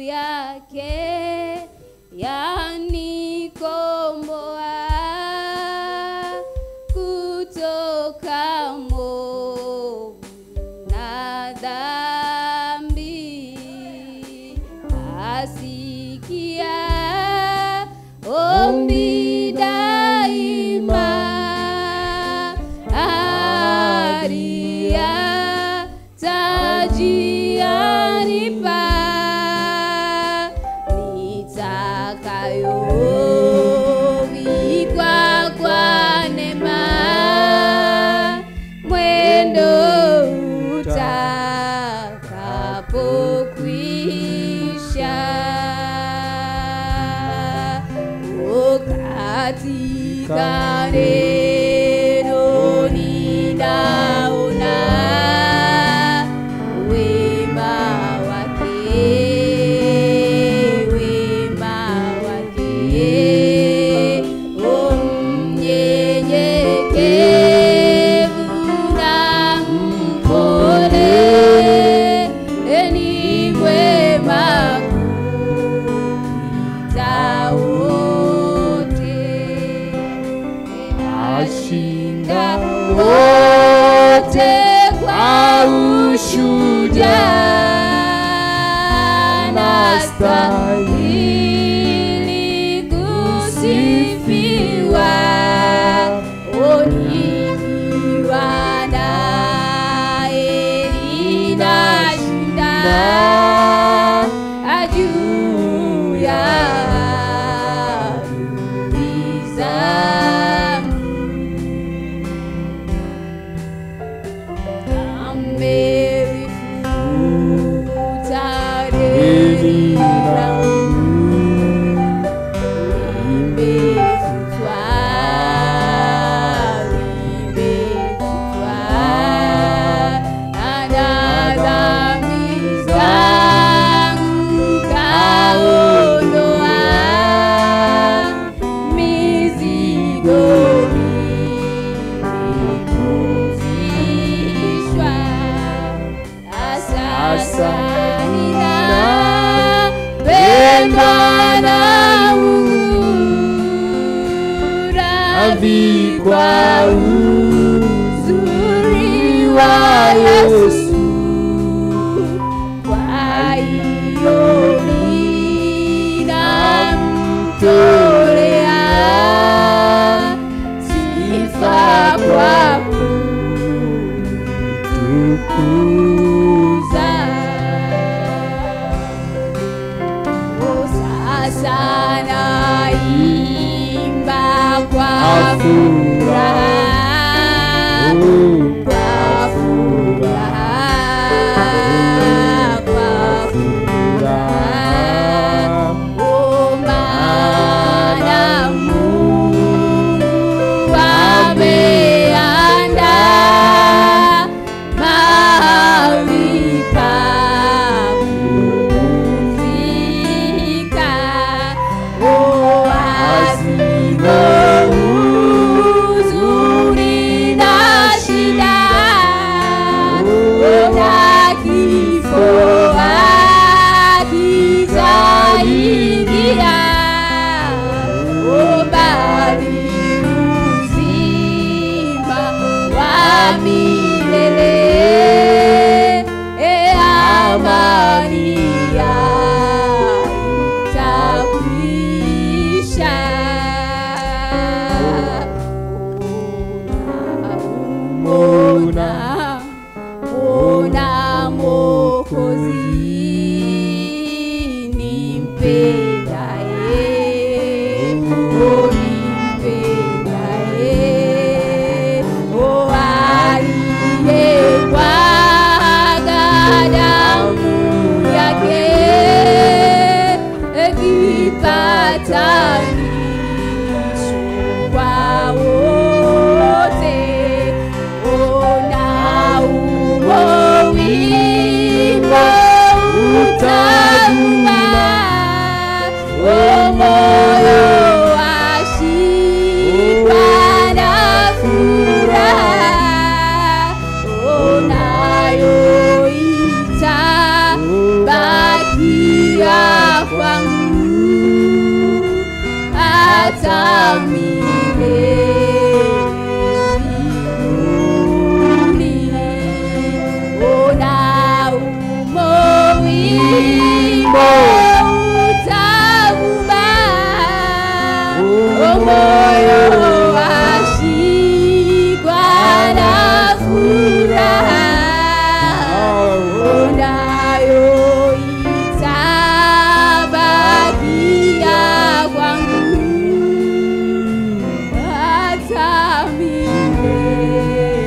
yake yanikomboa kutoka movu na dhambi asikia ombi daima aria taji anipa nitakayovikwa kwa neema mwendo utakapokwisha o katika neno ninaona wema wake wema wake o mnyenyekevu na mpole ni mwema kupita wote ashinda wote kwa ushujaa nastahili kusifiwa onikiwa naye ninashinda juu ya adui zangu amelifuta deni langu limefutwa limefutwa ana dhambi zangu kaondoa mizigo imepumzishwa sasa nina pemba na Avikwa uzuri wa Yesu kwa hiyo ninamtolea sifa kwa kutukuza Oh, sasa naimba kwa furaha kwa furaha kwa furaha Oh, maana Mungu ameandaa mahali pa kupumzika. Oh, kwangu hata milele mbinguni. Ona umo wimbo utauma, o moyo washikwa na furaha unayo itabakia kwangu hata milele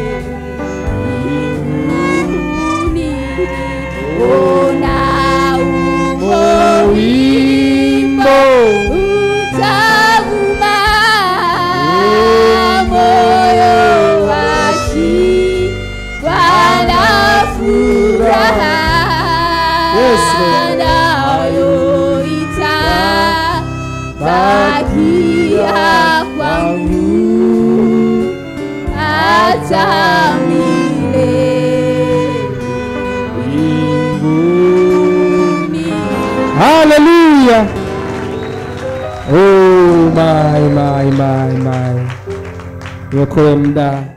mbinguni. Ona umo wimbo utavuma, moyo washikwa na furaha Yes, Lord. nayo itabakia kwangu hata milele mbinguni. Hallelujah. Oh my my my my. Niokoe muda